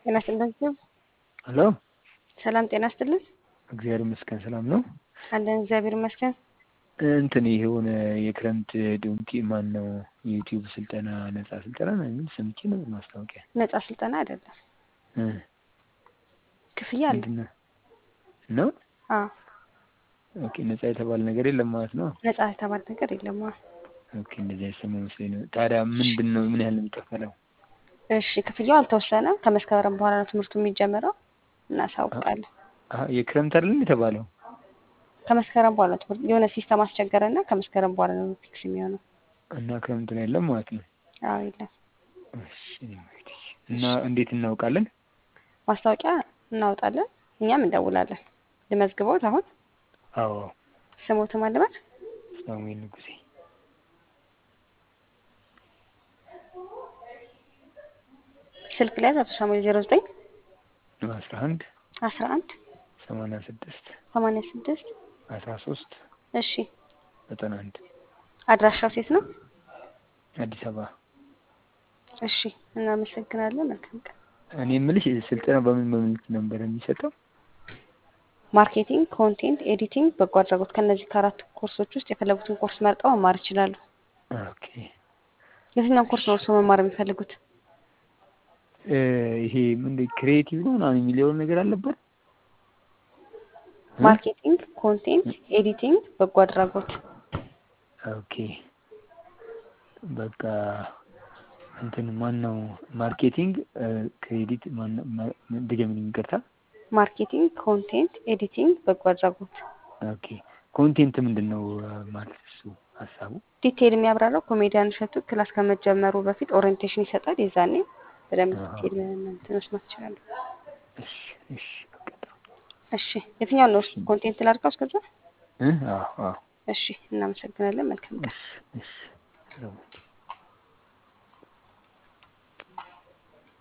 ጤና ይስጥልን። ሄሎ ሰላም ጤና ይስጥልን። እግዚአብሔር ይመስገን ሰላም ነው። አለን እግዚአብሔር ይመስገን። እንትን ይሄ የሆነ የክረምት ዶንኪ ማን ነው የዩቲዩብ ስልጠና ነጻ ስልጠና ነው የሚል ሰምቼ ነው ማስታወቂያ ነጻ ስልጠና አይደለም፣ እ ክፍያ አለ። ምንድን ነው ነው? አዎ ኦኬ ነጻ የተባለ ነገር የለም ማለት ነው። ነጻ የተባለ ነገር የለም። አዎ ኦኬ እንደዚህ አይሰማ መስሎኝ ነው። ታዲያ ምንድን ነው ምን ያህል ነው የሚከፈለው? እሺ ክፍያው አልተወሰነም። ከመስከረም በኋላ ነው ትምህርቱ የሚጀምረው። እናሳውቃለን። አሀ የክረምት አይደለም የተባለው? ከመስከረም በኋላ ነው ትምህርት የሆነ ሲስተም አስቸገረና ከመስከረም በኋላ ነው ፊክስ የሚሆነው። እና ክረምት ነው የለም ማለት ነው። አዎ የለም። እሺ እንግዲህ እና እንዴት እናውቃለን? ማስታወቂያ እናወጣለን፣ እኛም እንደውላለን። ልመዝግቦት አሁን አዎ ስሞት ማለበት ሳሙኤል ንጉሴ ስልክ ላይ አቶ ሳሙኤል ዜሮ ዘጠኝ አስራ አንድ አስራ አንድ ሰማንያ ስድስት ሰማንያ ስድስት አስራ ሶስት እሺ ዘጠና አንድ አድራሻው ሴት ነው። አዲስ አበባ። እሺ እናመሰግናለን። መልካም ቀን። እኔ የምልሽ ስልጠና በምን በምን ነበር የሚሰጠው? ማርኬቲንግ፣ ኮንቴንት ኤዲቲንግ፣ በጎ አድራጎት ከእነዚህ ከአራት ኮርሶች ውስጥ የፈለጉትን ኮርስ መርጠው መማር ይችላሉ። ኦኬ የትኛውን ኮርስ ነው እርስዎ መማር የሚፈልጉት? እ ይሄ ምንድን ክሬቲቭ ነው ምናምን የሚለውን ነገር አለበት? ማርኬቲንግ፣ ኮንቴንት ኤዲቲንግ፣ በጎ አድራጎት። ኦኬ በቃ እንትን ማን ነው ማርኬቲንግ ክሬዲት ማን ድገምን ይቅርታ። ማርኬቲንግ፣ ኮንቴንት ኤዲቲንግ፣ በጎ አድራጎት። ኦኬ ኮንቴንት ምንድን ነው ማለት እሱ ሀሳቡ? ዲቴይል የሚያብራራው ኮሜዲያን እሸቱ ክላስ ከመጀመሩ በፊት ኦሪየንቴሽን ይሰጣል። የዛኔ በደንብ ዲቴይል እንትን መስማት ይችላሉ። እሺ እሺ በቃ ጥሩ። እሺ የትኛውን ነው ኮንቴንት ላድርገው እስከዛ? እ አዎ አዎ እሺ እናመሰግናለን። መልካም ቀን። እሺ እሺ ጥሩ